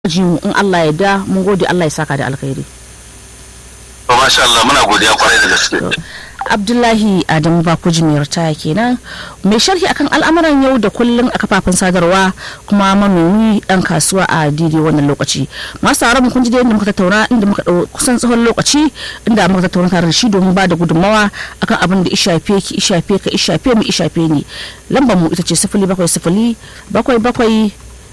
ji mu in Allah ya da mun gode Allah ya saka da alkhairi to masha Allah muna godiya kwarai da gaske Abdullahi Adamu Bakuji mai ritaya kenan mai sharhi akan al'amuran yau da kullun a kafafen sadarwa kuma manomi dan kasuwa a daidai wannan lokaci masu tare mu kun ji da yadda muka tattauna inda muka dau kusan tsawon lokaci inda muka tattauna tare da shi domin ba da gudunmawa akan abin da ishafe ki ishafe ka ishafe mu ishafe ni lambar mu ita ce sifili bakwai sifili bakwai bakwai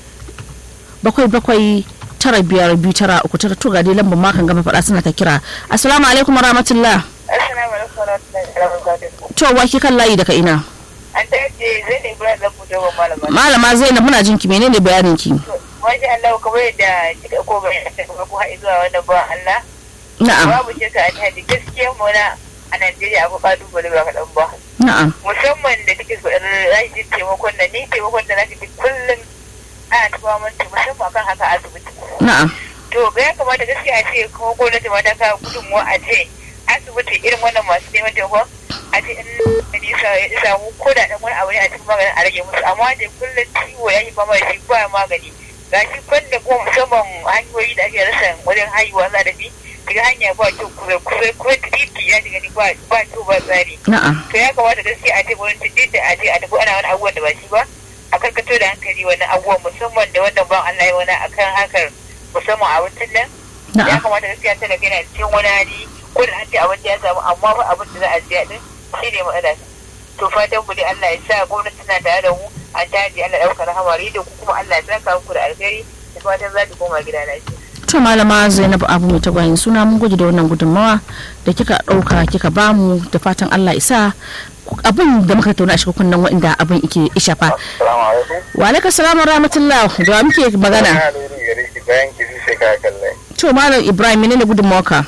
bakwai bakwai tara biyar biyu tara uku tara to ga dai lambar makan gama faɗa suna ta kira assalamu alaikum wa rahmatullah Assalamu alaikum warahmatullahi wabarakatuh. to wa kan layi daga ina An ta yace zai ne Ibrahim da fito wa malama. malama zainab muna jin ki menene bayanin ki Masha Allah kamar yadda kika ko bayan da kuma ko har zuwa wannan ba Allah. na'am Babu shakka a tadi gaskiya mu na a Najeriya abu kalubale ba kaɗan ba. na'am Musamman da kike so rashin taimakon da ni taimakon da nake kullum ana tuba mun musamman akan haka asibiti. na'am To ga ya kamata gaskiya a ce kuma gwamnati ma ta kawo gudunmuwa a ce asibiti irin wannan masu neman taimakon a ce in nisa ya samu ko da ɗan wani abu ne a cikin maganin a rage musu amma da kullum ciwo ya yi fama da shi ba magani ga shi kwanda kuma musamman hanyoyi da ake rasa wajen haihuwa za da bi daga hanya ba kyau kusa kusa ko titi ya shiga ni ba ba kyau ba tsari na'am to ya kamata gaskiya a ce gwamnati duk da a ce a tafi ana wani abubuwan da ba shi ba a karkato da hankali wani abubuwan musamman da wannan ban Allah ya wani akan hakar musamman abincin nan ya na'am kamata gaskiya ta daga yana cikin wani hali ko da an ce abin da ya samu amma ba abin da za a siya din shi ne matsala to fatan mu dai Allah ya sa gwamnati tana tare da mu an taji Allah ɗaukar rahamari da ku kuma Allah ya saka muku da alheri da fatan za ki koma gida lafiya. to malama zainab abu mai tagwayin suna mun gode da wannan gudunmawa da kika ɗauka kika bamu da fatan Allah isa abin da muka tattauna a cikin kunnen waɗanda abin ike ishafa assalamu alaikum wa alaikum salam wa rahmatullah da wa muke magana na lori gare ki bayan ki sai ka kalle to malam ibrahim menene gudunmawa ka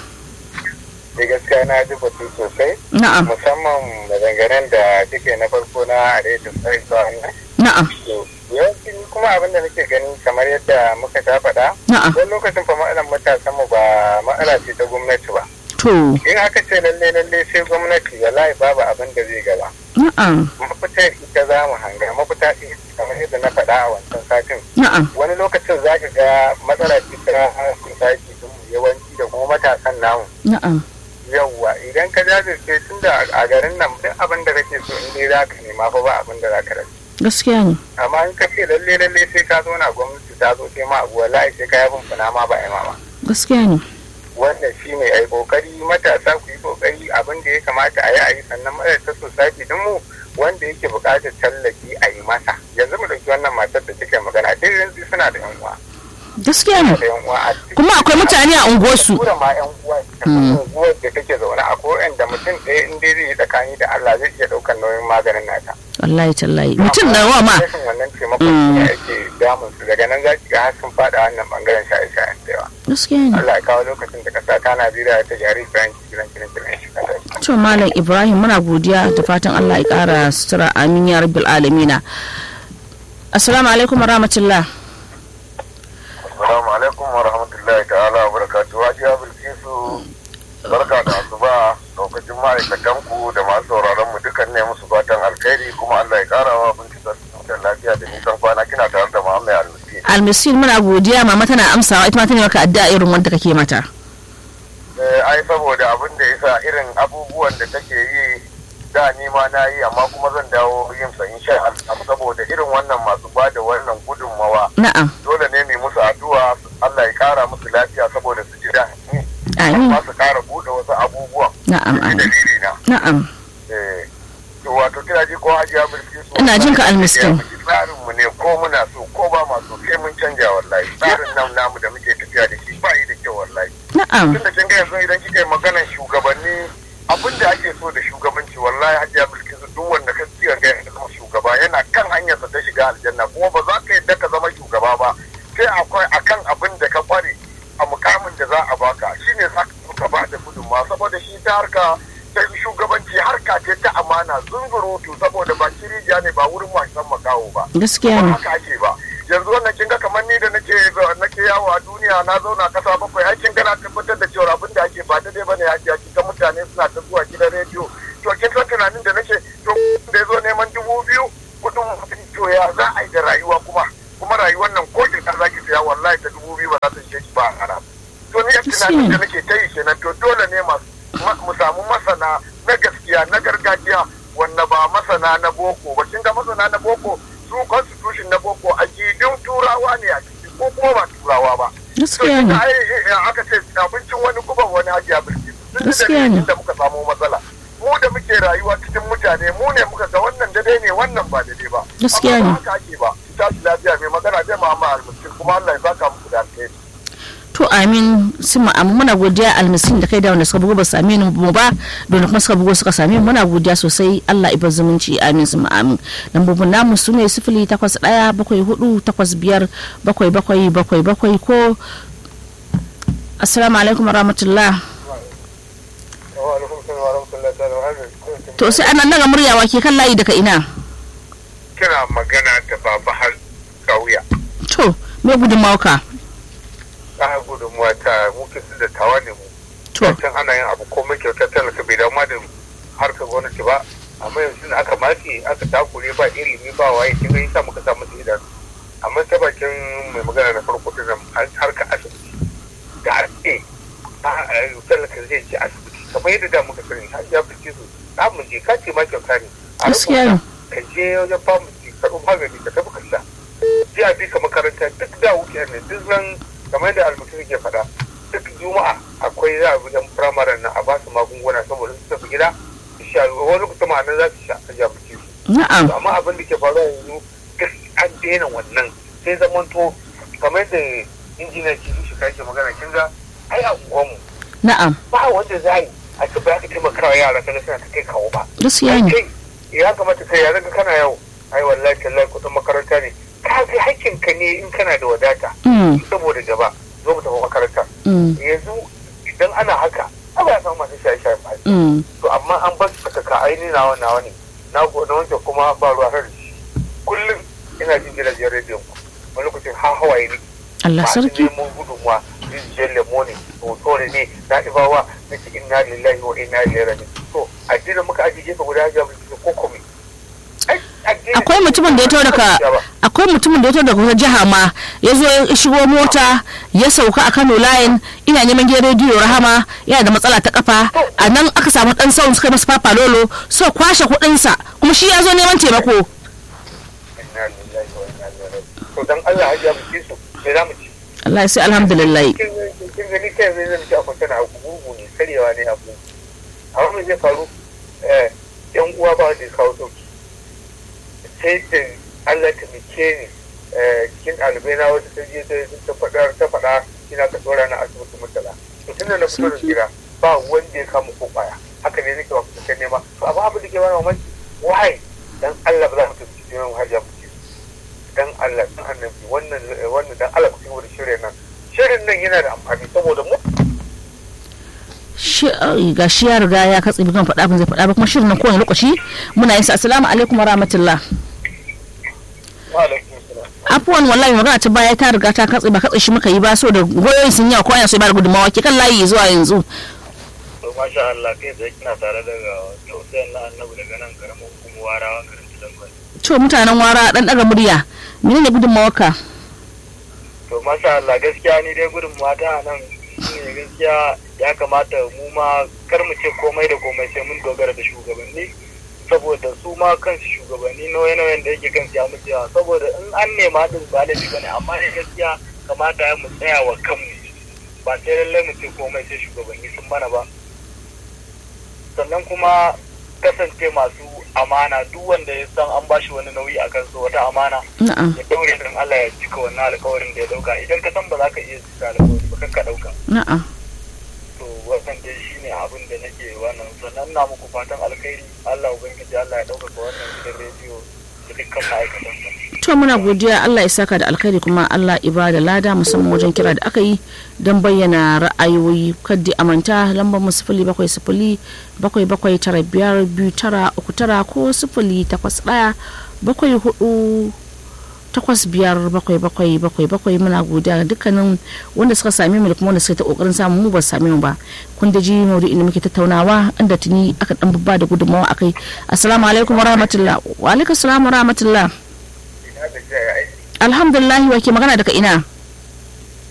da gaskiya na ji batu sosai na'am musamman maganganun da kike na farko na arewa sai zuwa nan na'am to yawanci kuma abin da nake gani kamar yadda muka ta faɗa na'am wani lokacin fa matsalar matasan mu ba matsala ce ta gwamnati ba to in aka ce lalle lalle sai gwamnati wallahi babu abin da zai gaba na'am mafita ita za mu hanga mafita ita kamar yadda na faɗa a wancan satin na'am wani lokacin za ka ga matsala ce ta society din mu yawanci da kuma matasan namu na'am yawwa idan ka jajirce tun da a garin nan duk abin da kake so in dai za ka nema fa ba abin da za ka rasa gaskiya ne amma in ka ce lalle lalle sai ka zo na gwamnati ta zo sai ma abu wallahi sai ka yi fumfuna ma ba a yi ma ba gaskiya ne wannan shi ne ai kokari matasa ku yi kokari abin da ya kamata a yi a yi sannan matasa society din mu wanda yake buƙatar tallafi a yi masa yanzu mu ɗauki wannan matar da take magana dai yanzu suna da yan uwa gaskiya ne da yan uwa a cikin kuma akwai mutane a unguwarsu tura ma yan uwa unguwar da take zaune a ko da mutum ɗaya in dai zai yi tsakani da Allah zai iya ɗaukar nauyin maganin nata wallahi tallahi mutum na wa ma rashin wannan taimakon ne ake damun su daga nan za ki ga har sun faɗa wannan bangaren shaye-shayen da yawa gaskiya ne Allah ya kawo lokacin da ƙasa ta Najeriya ta jari bayan kiran kiran kiran shi kasa to malam ibrahim muna godiya da fatan allah ya kara sutura amin ya rabbil alamina assalamu alaikum wa rahmatullah Assalamu alaikum wa rahmatullahi ta'ala wa barakatuhu Hajiya Bilkisu barka da asuba lokacin ma'aikatan ku da masu sauraron mu dukan ne musu fatan alkhairi kuma Allah ya kara wa bincika su lafiya da nisan kwana kina tare da Muhammad Almasi almisil muna godiya mama tana amsawa ita ma tana maka addu'a irin wanda kake mata Eh, ai saboda abin da yasa irin abubuwan da take yi da ni ma na yi amma kuma zan dawo yin sa insha Allah saboda irin wannan masu bada wannan gudunmawa na'am dole ne mai musu addu'a Allah ya kara musu lafiya saboda su ji daɗi amin amma su kara buɗe wasu abubuwan na'am shi amin dalili na na'am eh to wato kina ji ko hajiya bilkisu Ina jin ka, almiskin. tsarin mu ne ko muna so ko ba ma so sai mun canja wallahi tsarin nan namu da muke tafiya da shi ba yi da kyau wallahi na'am tun da kin ga yanzu idan kika yi maganar shugabanni abin da ake so da shugabanci wallahi hajiya bilkisu duk wanda ka ci ga ya zama shugaba yana kan hanyarsa ta shiga aljanna kuma ba za ka yadda ka zama shugaba ba sai akwai akan abin da ka kware a mukamin da za a baka shine za ka ba da gudunmawa saboda shi ta harka ta shugabanci harka ce ta amana zunzurutu saboda ba kirija ne ba wurin wasan makaho ba gaskiya ba ne haka ake ba yanzu wannan kin ga kamar ni da nake nake yawo a duniya na zauna kasa bakwai ai kin gana tabbatar da cewa abin da ake ba daidai bane ya ji ga mutane suna ta zuwa gidan rediyo to kin san tunanin da nake to da yazo neman dubu biyu kudin to ya za a yi da rayuwa kuma kuma rayuwar nan ko kin zaki saya wallahi ta dubu biyu ba za ta ishe shi ba a hana to ni yan tunanin da nake ta yi kenan to dole ne mu samu masana na gaskiya na gargajiya wanda ba masana na boko ba kin ga masana na boko su constitution na boko a gidin turawa ne a ciki ko kuma ba turawa ba gaskiya ne aka ce abincin wani guban wani hajiya birki gaskiya ne da muka samu matsala mu da muke rayuwa cikin mutane mu ne muka ga wannan daidai ne wannan ba daidai ba gaskiya ne haka ake ba ta lafiya mai magana zai ma'amma almuskin kuma Allah ya saka muku da alheri to amin sun ma'amu muna godiya almisin da kai da wanda suka bugo ba same mu ba don kuma suka bugo suka same muna godiya sosai Allah ibar zumunci amin sun ma'amin lambobin namu su ne sifili takwas ɗaya bakwai hudu takwas biyar bakwai bakwai bakwai bakwai ko assalamu alaikum warahmatullah to sai ana naga muryawa ke kan layi daga ina kina magana da baba har kauya to me gudunmawa ka ta gudunmuwa ta muke su da tawa ne mu to can ana yin abu komai kyauta talaka bai damu da harkar gwamnati ba amma yanzu da aka mace aka takure ba ilimi ba waye kin ga yasa muka samu idanu amma ta bakin mai magana na farko din harkar asibiti da ake talaka zai je asibiti kamar yadda da muka sani har ya fice su za mu je ka ce ma kyauta ne a gaskiya ne ka je wajen famasi ka ɗau magani ka tafi ka sha sai a bi ka makaranta duk da wuce ne duk ran kamar yadda almutum ke faɗa duk juma'a akwai za a bi yan firamaren nan a ba su magunguna saboda su tafi gida su sha wani kusa ma'anar za su sha a jabuci su na'am amma abin da ke faruwa yanzu duk an daina wannan sai zamanto kamar da injiniya ke shi ke magana kin ga ai a unguwanmu na'am ba wanda za yi a ce ba za ka taimaka wa yara kaga suna ta kai kawo ba gaskiya ne kai ya kamata kai ya ka kana yau ai wallahi tallahi kudin makaranta ne ka ga hakkin ka ne in kana da wadata Mm, saboda gaba zo mu tafi makaranta mm, yanzu idan ana haka a ba samu masu shaye shaye ba mm. to amma an bar su ka aini nawa nawa ne na go na wanke kuma ba ruwa har da shi kullum ina jin gidajen rediyon ku wani lokacin ha hawaye ne Allah masu sarki neman gudunmuwa rijiyar lemo ne hotore ne na ibawa na ce inna lillahi wa inna ilaihi raji'un to addinin muka ajiye gefe guda ya mu ko kome akwai mutumin da ya taho daga akwai mutumin da ya taho daga wata jiha ma ya zo ya shigo mota ya sauka a Kano line ina neman gidan rediyo Rahama yana da matsala ta kafa a nan aka samu dan sauran suka yi masa papa lolo so kwashe kuɗin sa kuma shi ya zo neman taimako inna lillahi wa inna ilaihi raji'un to dan Allah hajiya mu ci su me za mu ci Allah sai alhamdulillah kin kin gani kai zai zai ci akwai tana abu gurgu ne karyewa ne abu amma me zai faru eh yan uwa ba wanda ya kawo sauki sai da Allah ta mike ni cikin ɗalibai na wata ta je ta faɗa ta faɗa ina ka tsora na asibiti mutala to tunda na fito da gida ba wanda ya kama ko kwaya haka ne nake ba fita nema to amma abin da ke bani mamaki why dan Allah ba za mu tafi cikin har ya fice dan Allah dan annabi wannan wannan dan Allah ku ci da shirin nan shirin nan yana da amfani saboda mu ga shi ya riga ya katse bigan faɗa abin zai faɗa ba kuma shirin nan kowane lokaci muna yin sa assalamu alaikum wa rahmatullah afuwan wallahi magana ta baya ta riga ta katse ba katse shi muka yi ba so da goyoyin sun yawa ko ana so ba da gudunmawa ke kan layi zuwa yanzu to masha Allah kai da kina tare daga tausayin na annabi daga nan karamin hukumar warawa garin Tilangon to mutanen wara dan daga murya menene gudunmawar ka to masha Allah gaskiya ni dai gudunmawa ta nan shine gaskiya ya kamata mu ma kar mu ce komai da komai sai mun dogara da shugabanni saboda su ma kansu shugabanni nauye-nauyen da yake kan ya mutu yawa saboda in an nema din ba laifi bane amma ne gaskiya kamata ya mu tsaya wa kanmu ba sai lallai mu ce komai sai shugabanni sun mana ba sannan kuma kasance masu amana duk wanda ya san an bashi wani nauyi a kansu wata amana na'am ya daure don Allah ya cika wannan alkawarin da ya dauka idan ka san ba za ka iya cika alkawari ba kan ka dauka na'am to wannan dai shine abin da nake wannan sannan na muku fatan alkhairi Allah ubangiji Allah ya dauka wannan gidan rediyo da dukkan ma'aikatan sa to muna godiya Allah ya saka da alkhairi kuma Allah ibada lada musamman wajen kira da aka yi don bayyana ra'ayoyi kaddi amanta lambar mu sifili bakwai sifili bakwai bakwai tara biyar biyu tara uku tara ko sifili takwas ɗaya bakwai hudu takwas biyar bakwai bakwai bakwai bakwai muna godiya ga dukkanin wanda suka same mu da kuma wanda suka ta kokarin samun mu ba su same mu ba kun da ji maudu'in da muke tattaunawa inda tuni aka dan babba da gudunmawa akai assalamu alaikum wa rahmatullah wa alaikum assalam wa rahmatullah ina da jiya ya aiki alhamdulillah wa ke magana daga ina to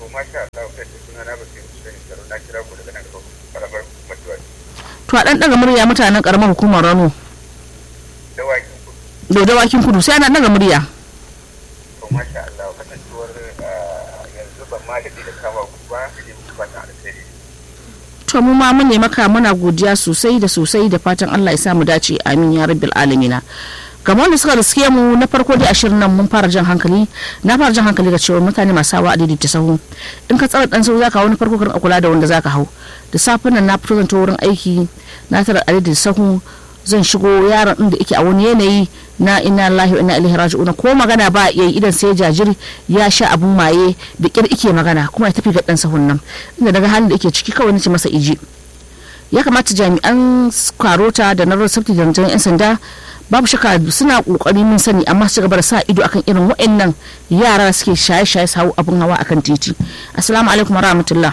masha Allah kai suna na bakin sani tsaro na kira ku daga nan da karamar mutuwa to a dan daga murya mutanen karamar hukumar Rano da wakin ku da dawakin kudu sai ana daga murya to masha Allah kasancewar yanzu ban ma da da kama ku ba sai ku ba ta alheri to mu ma mun ne maka muna godiya sosai da sosai da fatan Allah ya sa mu dace amin ya rabbil alamina kamar wanda suka riske mu na farko dai ashirin nan mun fara jan hankali na fara jan hankali da cewa mutane masu hawa adidi ta sahu in ka tsara dan sahu zaka hau na farko ka rinka kula da wanda zaka hau da safin nan na fito zan ta wurin aiki na tara adidi sahu zan shigo yaron inda yake a wani yanayi na ina lahi wa ina ilaihi raji'un ko magana ba ya yi idan sai jajir ya sha abun maye da kir ike magana kuma ya tafi ga dan sahun nan inda daga halin da yake ciki kawai nace masa iji ya kamata jami'an karota da na safety da yan sanda babu shaka suna kokari mun sani amma su gaba da sa ido akan irin waɗannan yara suke shaye-shaye su hau abun hawa akan titi assalamu alaikum wa rahmatullah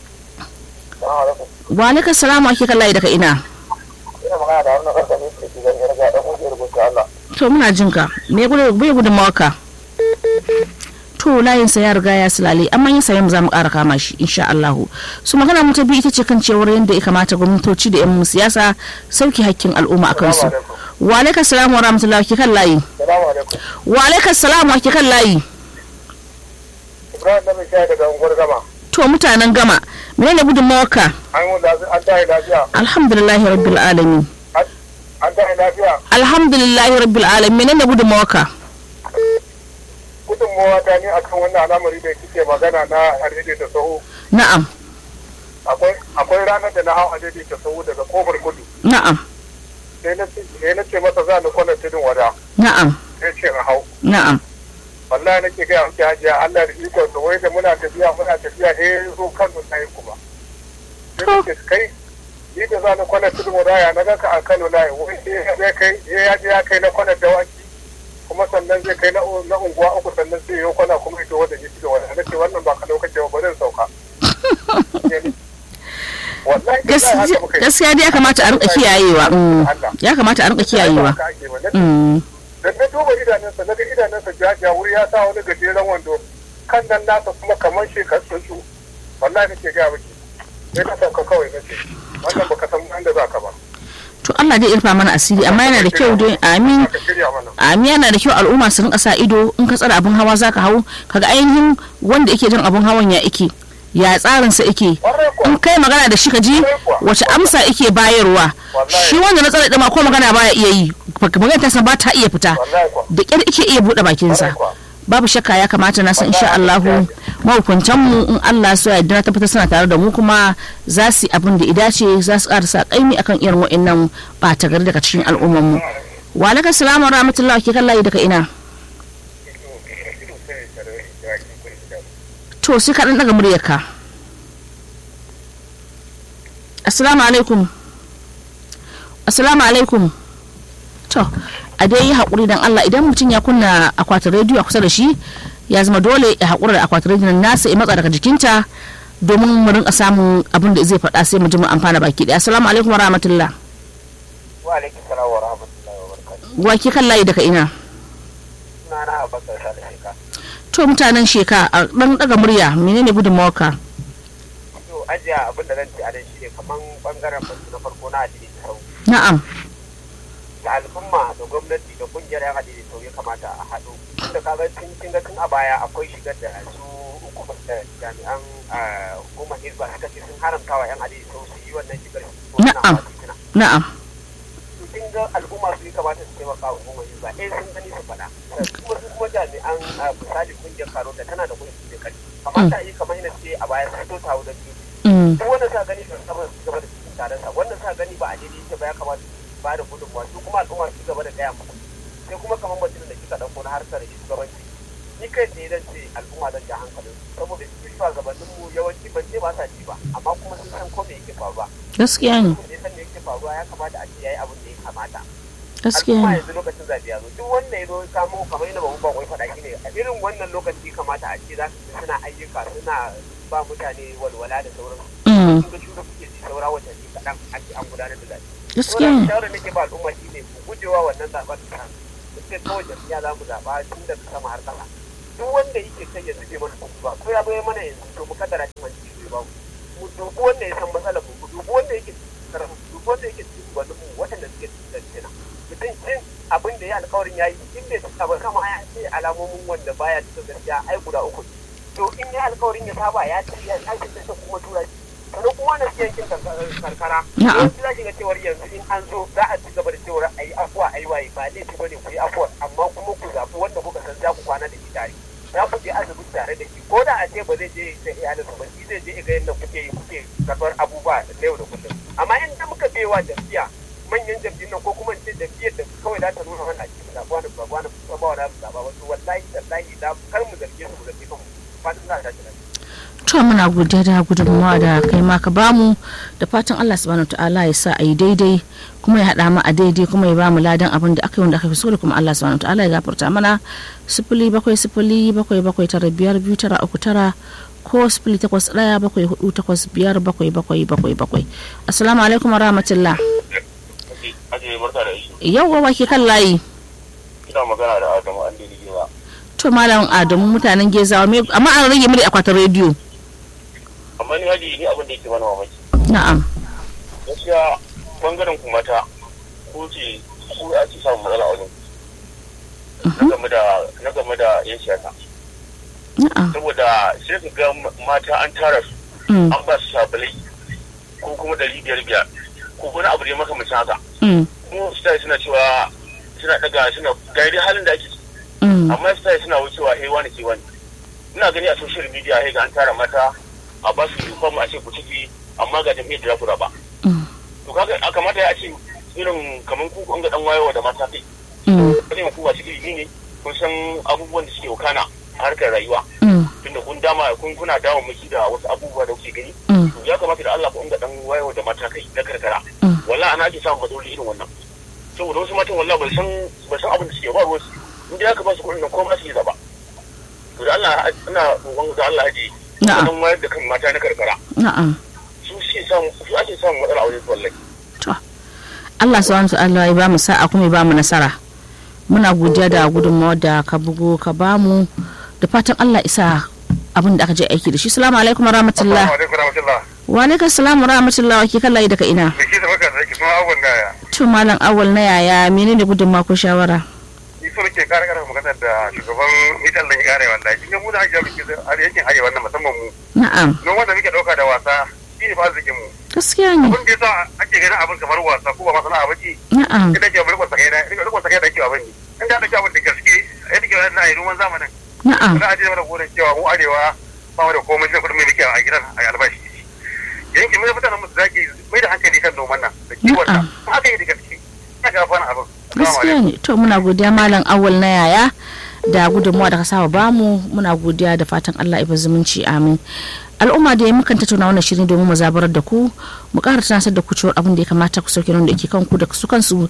wa alaikum salamu ake kallaye daga ina ina magana da wannan karfa ne ke gidan yarda dan kungiyar rubuta Allah to muna jin ka me gudu bai gudun mawaka to layin sa ya riga ya silale amma yin sayan za mu ƙara kama shi insha Allah su magana mu ta biyu ita ce kan cewar yadda ya kamata gwamnatoci da yan siyasa sauki hakkin al'umma akan su wa alaikum salam wa rahmatullahi ke kan layi salamu alaikum wa alaikum salam wa ke kan layi Ibrahim da mai shayi daga unguwar gama to mutanen gama menene gudun mawaka an yi an tayi lafiya alhamdulillahi rabbil alamin an tayi lafiya alhamdulillahi rabbil alamin menene gudun mawaka gudunmawa ta ne akan wannan al'amari da kike magana na harede da sahu na'am akwai akwai ranar da na hau harede da sahu daga kofar kudu na'am sai na ce- sai na ce masa za ni kwanar tudun wada na'am sai ce na hau na'am wallahi nake gaya miki hajiya Allah da ikon sa wai da muna tafiya muna tafiya he zo kan mun nayi kuma sai To. nake kai ni da za ni kwanar tudun wada ya naga ka a Kano nayi wai sai ya kai ya je ya kai na kwanar dawaki kuma sannan zai kai na na unguwa uku sannan sai ya kwana kuma ita wanda ke tudun wada nace wannan ba ka lokaci ba bari in sauka wallahi Gaskiya- haka muka yi. gaskiya dai ya kamata a rinka kiyayewa mm. ya kamata a rinka kiyayewa Haka ake ba. Na mm. da na duba idanunsa na ga idanunsa jaja wuri ya sa wani gajeren wando kan nan nasa kuma kamar shekar su wallahi nake ga miki sai ka sauka kawai nace wannan baka san inda za ka ba to Allah dai irfa mana asiri amma yana da kyau dai amin ka shirya mana amin yana da kyau al'umma su rinka sa ido in ka tsara abun hawa zaka hau kaga ainihin wanda yake jin abun hawan ya ike ya tsarin sa ike Kwarai kuwa. in kai magana da shi ka ji wace amsa ike bayarwa Wallahi. shi wanda na tsara dima ko magana baya iya yi magana ta san ba ta iya fita wallahi kuwa da kyar ike iya bude bakinsa Kwarai kuwa. babu shakka ya kamata na san insha Allahu mahukuntan mu in Allah so ya yarda na tabbatar suna tare da mu kuma za su yi abin da idace za su ƙara sa kaimi akan irin wa'annan ɓata gari daga cikin al'umman mu wa alaikum salamu wa rahmatullahi ke kan layi daga ina to sai ka dan daga muryarka assalamu alaikum assalamu alaikum to a dai yi haƙuri don Allah idan mutum ya kunna akwatin rediyo a kusa da shi ya zama dole ya haƙura da akwatin rediyon nasa ya matsa daga jikinta domin mu rinka samun abin da zai faɗa sai mu ji mu amfana baki ɗaya assalamu alaikum wa rahmatullah wa alaikum salam wa rahmatullahi wa barakatuh wa ke kan layi daga ina ina na abakar sa da sheka to mutanen sheka a ɗan ɗaga murya menene gudunmawarka to ajiya abin da zan ci a nan shine kaman bangaren batu na farko na addini sau na'am da al'umma da gwamnati da kungiyar yan addini sau ya kamata a haɗu tunda kaga tun kin ga tun a baya akwai shigar da su hukumar da jami'an ah, hukumar hizba suka ce sun haramta wa yan addini sau su yi wannan shigar su Na'am. na'am to kin ga al'umma su ya kamata su taimaka wa hukumar hizba eh sun gani su faɗa kuma su kuma jami'an ah, misali kungiyar karo da tana da kungiyar da kai kamata a yi kamar yadda ce a baya su to tawo da biyu Mm, duk wanda sa gani su gaba su gaba da cikin taron sa wanda sa gani ba a daidai yake ba ya kamata su ba da gudunmuwa su kuma al'umma su gaba da gaya musu sai kuma kamar mutum da kika ɗauko na harkar shugabanci ni kai ne zan ce al'umma zan ja hankalin su saboda su shugabannin mu yawanci ban ce ba sa ci ba amma kuma sun san ko me yake faruwa gaskiya ne mutum da ya san me yake faruwa ya kamata a ce yayi abin da ya kamata gaskiya al'umma ne yanzu lokacin zaɓe ya zo duk wanda ya zo ya kamo kamar yadda babu bakwai faɗa shi ne a irin wannan lokaci kamata a ce za su suna ayyuka suna ba mutane walwala da sauransu Mm, kun ga shura kuke ji saura watanni kaɗan a ce an gudanar da zaɓe. gaskiya Saboda ne shawarar nake ba al'umma shi ne ku gujewa wannan zaɓen da mu ce kawai jam'iyya za mu zaɓa tun daga sama har ƙasa. duk wanda yake kai ya zube mana kuɗi ba ko ya bai mana yanzu to mu kaddara shi wani shi ba mu dubi wanda ya san matsalar mu mu dubi wanda yake cikin karamu mu dubi wanda yake cikin gwanin mu waɗanda suke cikin kenan mutum cin abin da ya alƙawarin ya yi in bai cika ba kama ya ce alamomin wanda baya cikin gaskiya ai guda uku ne. to in ya alƙawarin ya saba ya ce ya aikin da kuma tura shi sannan kuma wanda suke yankin karkara Na'am. yanzu za ki ga cewar yanzu in an zo za a ci gaba da cewar a yi afuwa a yi waye ba laifi ba ne ku yi afuwa amma kuma ku zaɓi wanda kuka san za ku kwana da shi tare za ku je asibiti tare da shi ko da a ce ba zai je da iyalinsa ba shi zai je ga yadda kuke yi kuke karɓar abubuwa na yau da kullum amma in da muka bewa jam'iyya manyan jam'iyyun nan ko kuma in ce jam'iyyar da kawai za ta nuna mana a cikin zaɓa wani ba wani ba ba wani zaɓa wasu wallahi tallahi da kar mu zarge su mu zarge kanmu fatan za ta tashi lafiya. to muna godiya da gudunmawa da kai ma ka bamu da fatan Allah subhanahu ta'ala ya sa a yi daidai kuma ya haɗa mu a daidai kuma ya bamu ladan abin da aka yi wanda aka fi so da kuma Allah subhanahu ta'ala ya gafarta mana sifili bakwai sifili bakwai bakwai tara biyar biyu tara uku tara ko sifili takwas ɗaya bakwai hudu takwas biyar bakwai bakwai bakwai bakwai assalamu alaikum wa rahmatullah Ajiye barka da shi. yau wa ke kan layi Ina magana da Adamu an daidai ba. to malam adamu mutanen gezawa me- amma an rage mu da akwatin rediyo Amma ni haji ni abin da yake mana mamaki. na'am Gaskiya bangaren ku mata ko ce ku ake samun matsala a wajen. Na game da na game da yan siyasa. na'am Saboda sai ka ga mata an tara su mm, an ba su sabulai ko kuma ɗari biyar biyar ko wani abu ne makamancin haka. mm, Kuma su tayi suna cewa suna daga suna ga dai halin da ake ciki. mm, amma su tayi suna wucewa hey wani ke wani. Ina gani a social media hey ga an tara mata a ba su uniform a ce ku ciki amma ga jami'ar da za ku raba. mm, To kaga a kamata ya ce irin kamar ku kun ga dan wayewa da mata kai. mm, Wani ku wasu ilimi ne kun san abubuwan da suke wakana a harkar rayuwa. mm, Tunda kun dama kun kuna dawo miki da wasu abubuwa da kuke gani. mm. To ya kamata da Allah ku ga dan wayewa da mata kai na karkara. Mm. Wallahi ana ake samun matsaloli irin wannan. Saboda wasu matan wallahi ba san ba san abin da suke ba ruwansu. In dai aka ba su kuɗin nan ko ma su yi zaba. To da Allah ina roƙon da Allah haji. Na'am. Dan wayar da kan mata na karkara. na'am Su suke samu su ake samun matsala a wajen su wallahi. to Allah subhanahu wa ta'ala ya ba mu sa'a kuma ya ba mu nasara muna godiya da gudunmawar da ka bugo ka ba mu da fatan Allah isa abin da aka je aiki da shi salamu alaikum wa rahmatullah Assalamu alaikum warahmatullah. wa alaikum salam wa rahmatullah wa ke kan layi daga ina da ke da maka da ke suna abubuwan da ya to malam awal na yaya menene gudunmawa ko shawara yi so nake kare kare magana da shugaban mitan da ya kare wallahi kin ga mu da hajiya muke da har yankin arewa wannan musamman mu na'am noma da muke dauka da wasa shi ne fa arzikin mu gaskiya ne abin da yasa ake ganin abin kamar wasa ko ba masana ba ce na'am ina ke mulkon sakai na ina mulkon sakai da ke abin ne in da ake abin da gaske yadda ke wannan ayi noman zamanin na'am za a je mana gurin cewa mu arewa ba mu da komai sai kudin mai muke a gidan a albashi yankin mai mutanen mu su zaki mai da hankali kan noman nan da kiwon nan haka yi da gaske ina ga fana abin gaskiya ne to muna godiya malam awal na yaya da gudunmuwa da ka saba bamu muna godiya da fatan Allah ya zumunci amin al'umma da ya mukan tattauna wannan shirin domin mu zabarar da ku mu ƙara tunasar da ku cewa abin da ya kamata ku sauke nan da ke kanku da su kansu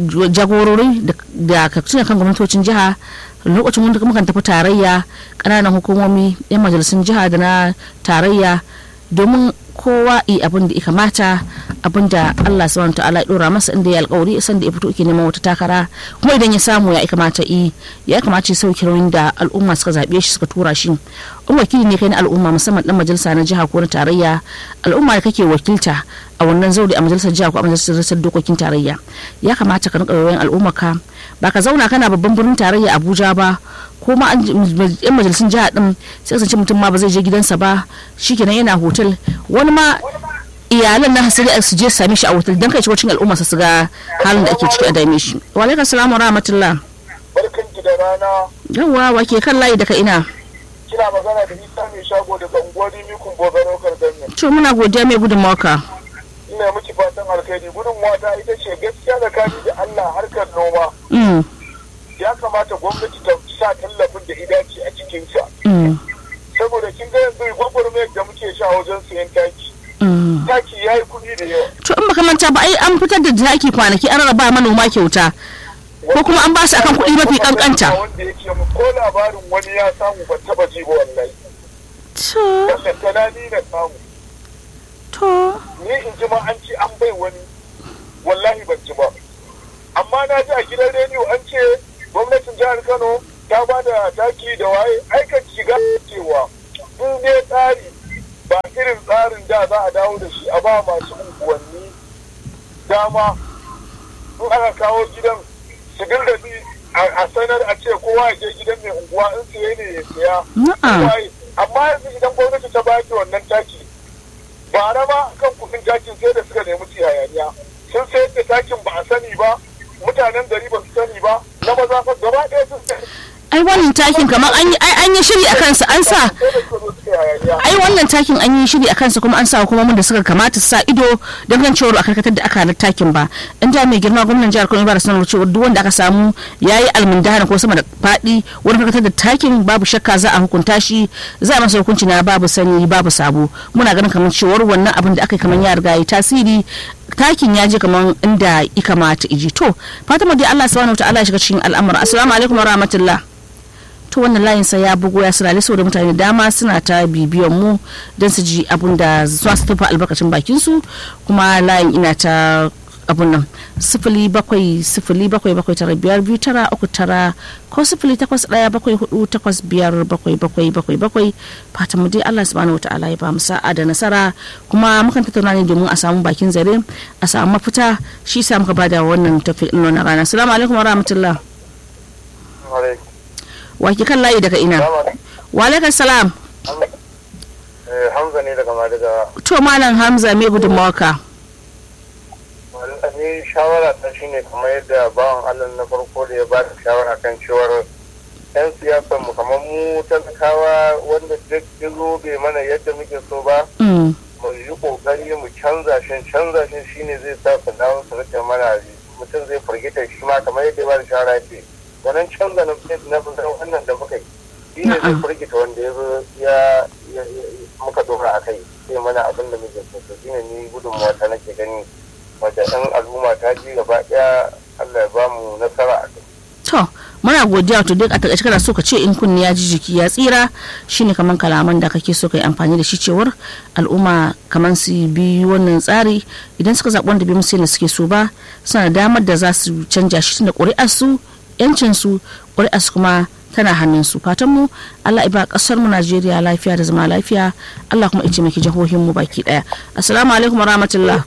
jagorori da ka tuna kan gwamnatocin jiha lokacin wanda mukan tafi tarayya ƙananan hukumomi yan majalisun jiha da na tarayya domin kowa yi abin da ya kamata abin da Allah subhanahu ta'ala ya dora masa inda ya alkawari san da ya fito yake neman wata takara kuma idan ya samu ya kamata yi ya kamata ya sauke nauyin da al'umma suka zabe shi suka tura shi in wakili ne kai na al'umma musamman dan majalisa na jiha ko na tarayya al'umma da kake wakilta a wannan zauri a majalisar jiha ko a majalisar dokokin tarayya ya kamata ka rinka yawan al'umma ka ba ka zauna kana babban birnin tarayya Abuja ba ko ma yan majalisun jiha din sai kasance mutum ma ba zai je gidansa ba shikenan yana hotel wani ma iyalan na hasiri su je same shi a hotel don kai cikin al'umma su ga halin da ake ciki a dame shi wa alaikum salam wa rahmatullah barkan ki da rana yawa wa ke kan layi daga ina kina magana da isa mai shago daga unguwar mikun bogaro kardanne to muna godiya mai gudun mawaka ina miki fatan alkhairi gudun mata ita ce gaskiya tsakani da Allah harkar noma mm ya kamata gwamnati ta sa tallafin da idaci a cikinsa mm saboda kin ga yanzu gwagwarmayar da muke sha wajen sayan taki mm taki ya yi kuɗi da yawa to in baka manta ba ai an fitar da taki kwanaki an rarraba manoma kyauta ko kuma an ba su akan kuɗi mafi kankanta wanda yake mu ko labarin wani ya samu ban taba ji ba wallahi to tattala ni na samu to ni in ji ma an ce an bai wani wallahi ban ji ba amma na ji a gidan rediyo an ce gwamnatin jihar kano ta ba da taki da waye aika shiga cewa in dai tsari ba irin tsarin da za a dawo da shi a ba masu unguwanni dama in aka kawo gidan su dinga bi a sanar a ce kowa ya je gidan mai unguwa in siye ne ya siya Na'am. Waye. amma yanzu idan gwamnati ta baki wannan taki ba na ma kan kudin takin sai da suka nemi su hayaniya sun sayar da takin ba a sani ba mutanen gari ba su sani ba na maza fa gaba ɗaya sun sayar ai wannan takin kamar an yi ai an yi shiri a kansa an sa sai da suka zo suka yi hayaniya ai wannan takin an yi shiri a kansa kuma an sa hukumomin da suka kamata su sa ido don kan cewar a karkatar da aka halar takin ba in da mai girma gwamnan jihar Kano ba da sanarwar cewa duk wanda aka samu yayi almundahana ko sama da faɗi wurin karkatar da takin babu shakka za a hukunta shi za a masa hukunci na babu sani babu sabo muna ganin kamar cewar wannan abin da aka yi kamar ya riga yi tasiri takin ya je kamar inda ya kamata iji to fatima dai Allah subhanahu wataala ya shiga cikin al'amura assalamu alaikum wa rahmatullah to wannan layin sa ya bugo ya sirale saboda mutane da dama suna ta bibiyan mu don su ji abun da za su tafi albarkacin bakin su kuma layin ina ta abun nan sifili bakwai sifili bakwai bakwai tara biyar biyu tara uku tara ko sifili takwas ɗaya bakwai hudu takwas biyar bakwai bakwai bakwai bakwai fatan mu dai Allah subhanahu wataala ya ba mu sa'a da nasara kuma mukan tattauna ne domin a samu bakin zare a samu mafita shi sa muka bada wannan tafi na rana assalamu alaikum wa rahmatullah wa ke kan layi daga ina wa alaikum salam Hamza ne daga Madiga. to malam hamza me gudunmawarka Ni shawara ta shine kamar yadda bawan Allah na farko da ya ba da shawara kan cewar 'yan siyasar mu kamar mu talakawa wanda duk ya zo bai mana yadda muke so ba Mm, mu yi kokari mu canza shi canza shi shine zai sa su dawo su rike mana mutum zai firgita shi ma kamar yadda ya ba da shawara ce wannan canza na na na wannan da muka yi shi ne zai Na'am. firgita wanda ya zo ya ya- ya- muka dora a kai sai mana abin da muke so to shine ni gudunmawa ta nake gani wadda ɗan al'umma ta ji gaba ɗaya Allah ya ba mu nasara a kai to muna godiya to duk a takaice kana so ka ce in kunni ya ji jiki ya tsira shine kaman kalaman da kake so ka yi amfani da shi cewar al'umma kaman su bi wannan tsari idan suka zaɓi wanda bai musu yadda suke so ba suna da damar da za su canja shi tunda ƙuri'ar su yancin su ƙuri'ar su kuma tana hannun su fatan mu Allah ya ba kasar mu Najeriya lafiya da zama lafiya Allah kuma ya taimaki jihohin mu baki daya assalamu alaikum wa rahmatullah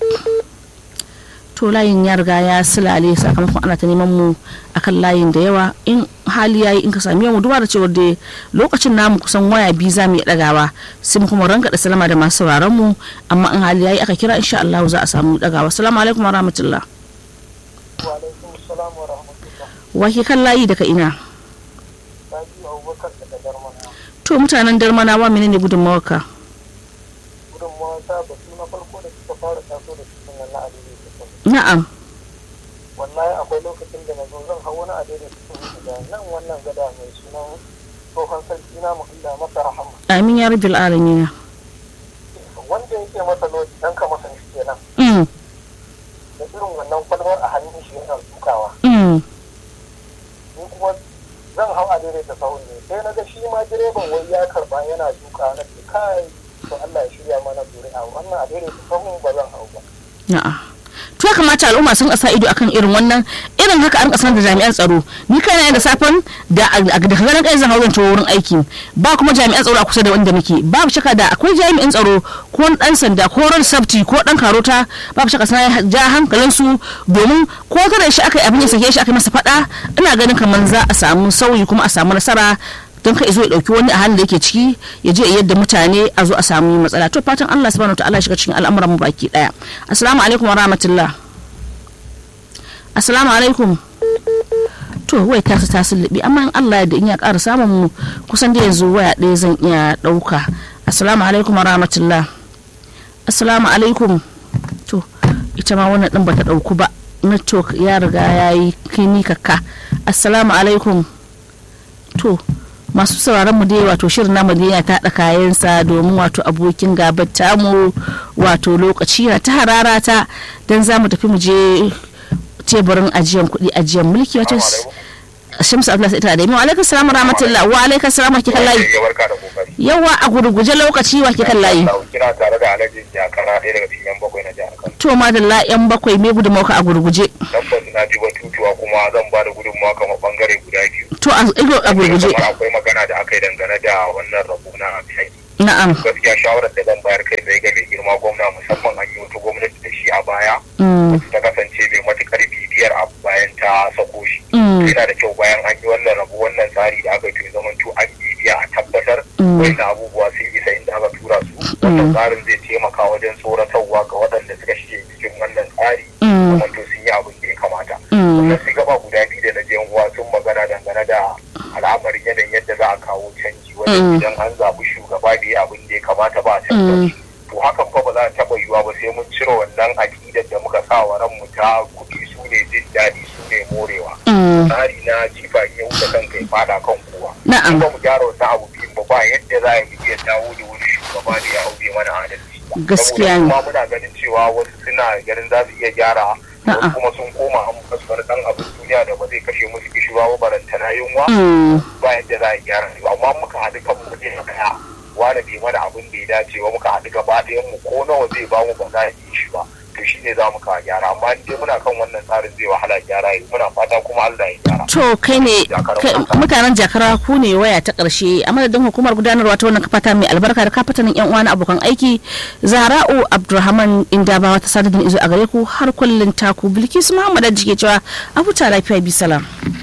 to layin ya riga ya silale sakamakon ana ta neman mu akan layin da yawa in hali yayi in ka sami mu duba da cewar da lokacin namu kusan waya biyu za mu iya dagawa sai mu kuma ranka da salama da masu sauraron mu amma in hali yayi aka kira insha Allah za a samu dagawa assalamu alaikum wa rahmatullah wa alaikum assalam wa rahmatullah wa ke kan layi daga ina Rabi Abubakar daga Darmana to mutanen darmanawa menene gudunmawarka gudunmawa ta batu na farko da suka fara taso da cikin nan na adini na'am wallahi akwai lokacin da na zo zan hau wani adini cikin da nan wannan gada mai sunan tsohon sarki na muhalla masa rahama amin ya rabbil alamin wanda yake masa lodi dan ka masa shi kenan mm da irin wannan kwalwar a hannun shi yana dukawa mm ni kuma zan hau a daidaita sahun ne sai na ga shi ma direban wai ya karba yana duka na ce kai to Allah ya shirya mana zuri'a wannan a daidaita sahun ba zan hau ba Na'a. To ya kamata al'umma sun sa ido akan irin wannan irin haka an kasar da jami'an tsaro ni kaina da safen da da ganin kai zan hauran wurin aiki ba kuma jami'an tsaro a kusa da wanda muke babu shaka da akwai jami'in tsaro ko wani dan sanda ko ran sabti ko dan karota babu shaka sai ja hankalin su domin ko kada shi aka yi abin ya sake shi aka yi masa fada ina ganin kamar za a samu sauyi kuma a samu nasara don kai zo ya dauki wani a halin da yake ciki ya je yadda mutane a zo a samu matsala to fatan Allah subhanahu wataala ya shiga cikin al'amuran mu baki daya assalamu alaikum wa rahmatullah assalamu alaikum to wai ta ta sullubi amma in Allah ya da in ya ƙara samun mu kusan da yanzu waya ɗaya zan iya ɗauka assalamu alaikum wa rahmatullah assalamu alaikum to ita ma wannan ɗin bata ɗauku ba network ya riga ya yi kini kakka assalamu alaikum to masu sauraron mu dai wato shirin namu dai ya taɗa kayansa domin wato abokin gabar tamu wato lokaci na ta harara ta don za mu tafi mu je teburin ajiyan kuɗi ajiyan mulki wato shamsu abdullahi ita da yi wa alaikum salam rahmatullah wa alaikum salam wa kikan layi barka da kokari yawa a gurguje lokaci wa kikan layi kina tare da alhaji jakara ɗaya daga cikin yan bakwai na jihar kano to madalla yan bakwai me gudunmawa a gurguje tabbas na ji batutuwa kuma zan ba da gudunmawa kamar bangare guda biyu to a ido a gurguje kamar akwai magana da aka yi dangane da wannan rabu na aiki na'am gaskiya shawarar da zan bayar kai zai ga mai girma gwamna musamman an yi wata gwamnati da shi a baya Mm, ta kasance mai matukar bibiyar abu bayan ta sako shi mm, yana da kyau bayan an yi wannan rabu wannan tsari da aka yi zaman to an bibiya a tabbatar Mm. wani abubuwa sun isa inda aka tura su wannan tsarin zai taimaka wajen tsoratarwa ga waɗanda suka shige cikin wannan tsari Mm. kuma to sun yi abin da ya kamata Mm. wannan sai gaba guda biyu da na je uwa sun magana dangane da al'amarin yanayin yadda za a kawo canji Mm. wajen idan an zaɓi shugaba da ya abin da ya kamata ba a canza Mm. shi to hakan fa ba za a taɓa yiwuwa ba sai mun cire wannan aƙidar da muka sa wa ranmu ta kuɗi su ne jin daɗi su ne morewa mm, tsari na jifa in ya wuce kanka ya fada kan kowa Na'am. in ba mu gyara wannan abu biyun ba ba yadda za a yi iya dawo da wani shugaba da ya aure mana adalci Gaskiya ne. saboda kuma muna ganin cewa wasu suna ganin za su iya gyara A'a. wasu kuma sun koma an basu wani dan abin duniya da ba zai kashe musu kishiwa ba barantana yunwa mm, ba yadda za a gyara su amma muka haɗu kan mu ne daya wani bai mana abin da ya dace ba muka haɗu gaba ɗayan mu ko nawa zai ba mu ba za a yi shi ba to shi ne za mu kawo gyara amma in dai muna kan wannan tsarin zai wahala gyara yi muna fata kuma Allah ya gyara to kai ne kai- mutanen jakara ku ne waya ta karshe a madadin hukumar gudanarwa ta wannan kafata mai albarka da kafatanin yan uwa na abokan aiki zahra'u abdulrahman indabawa ta sadadin izo a gare ku har kullun taku bilkisu muhammad jike cewa abuta lafiya bi salam